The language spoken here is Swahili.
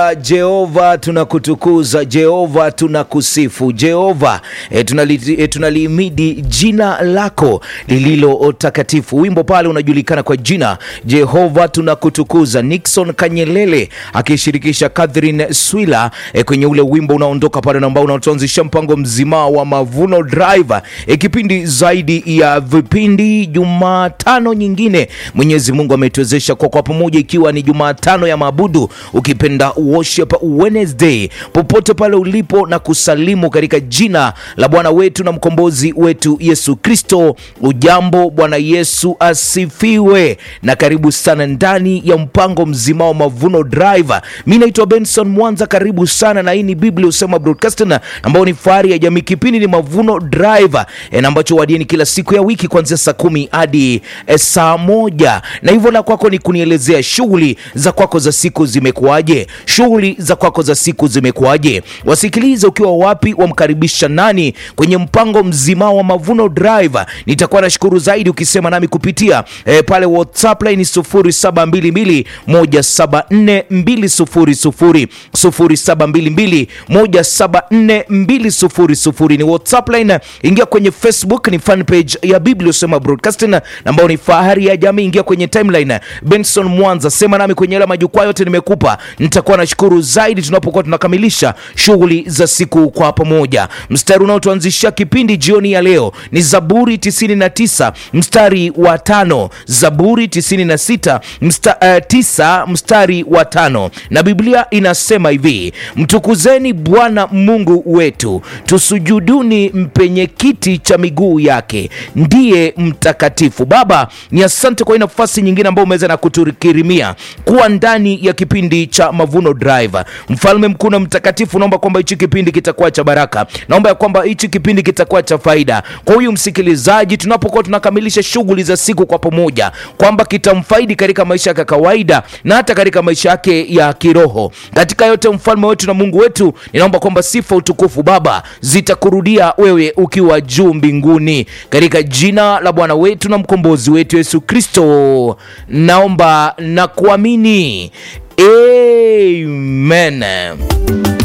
Jehova tunakutukuza, Jehova tunakusifu, Jehova e, tunali, e, tunalihimidi jina lako lililo takatifu. Wimbo pale unajulikana kwa jina Jehova tunakutukuza, Nixon Kanyelele akishirikisha Catherine Swila e, kwenye ule wimbo unaondoka pale ambao unatuanzisha mpango mzima wa Mavuno Drive e, kipindi zaidi ya vipindi. Jumatano nyingine Mwenyezi Mungu ametuwezesha kwa kwa pamoja, ikiwa ni Jumatano ya maabudu, ukipenda Worship Wednesday, popote pale ulipo na kusalimu katika jina la Bwana wetu na mkombozi wetu Yesu Kristo. Ujambo, Bwana Yesu asifiwe, na karibu sana ndani ya mpango mzima wa Mavuno Drive. Mi naitwa Benson Mwanza, karibu sana, na hii ni Biblia Usema Broadcasting ambao ni fahari ya jamii. Kipindi ni Mavuno Drive e, na ambacho wadieni kila siku ya wiki kuanzia saa kumi hadi e, saa moja, na hivyo la kwako ni kunielezea shughuli za kwako za siku zimekuwaje? Shughuli za kwako za siku zimekuwaje? Wasikilize ukiwa wapi, wamkaribisha nani kwenye mpango mzima wa Mavuno Drive. Nitakuwa nashukuru zaidi ukisema nami kupitia e, pale WhatsApp line 0722 174 200 0722 174 200 ni WhatsApp line. Ingia kwenye Facebook ni fan page ya Biblia Usema Broadcasting ambao ni fahari ya jamii. Ingia kwenye timeline Benson Mwanza, sema nami kwenye yale majukwaa yote nimekupa. Nitakuwa nashukuru zaidi tunapokuwa tunakamilisha shughuli za siku kwa pamoja. Mstari unaotuanzishia kipindi jioni ya leo ni Zaburi 99 mstari wa tano. Zaburi 96 msta, uh, tisa mstari wa tano, na Biblia inasema hivi: mtukuzeni Bwana Mungu wetu, tusujuduni mpenye kiti cha miguu yake, ndiye mtakatifu. Baba, ni asante kwa hii nafasi nyingine ambayo umeweza na kutukirimia kuwa ndani ya kipindi cha Mavuno Drive. Mfalme mkuu na mtakatifu, naomba kwamba hichi kipindi kitakuwa cha baraka, naomba ya kwamba hichi kipindi kitakuwa cha faida kwa huyu msikilizaji, tunapokuwa tunakamilisha shughuli za siku kwa pamoja, kwamba kitamfaidi katika maisha yake ya kawaida na hata katika maisha yake ya kiroho. Katika yote, mfalme wetu na Mungu wetu, ninaomba kwamba sifa, utukufu, Baba, zitakurudia wewe ukiwa juu mbinguni, katika jina la Bwana wetu na mkombozi wetu Yesu Kristo, naomba na kuamini, amen.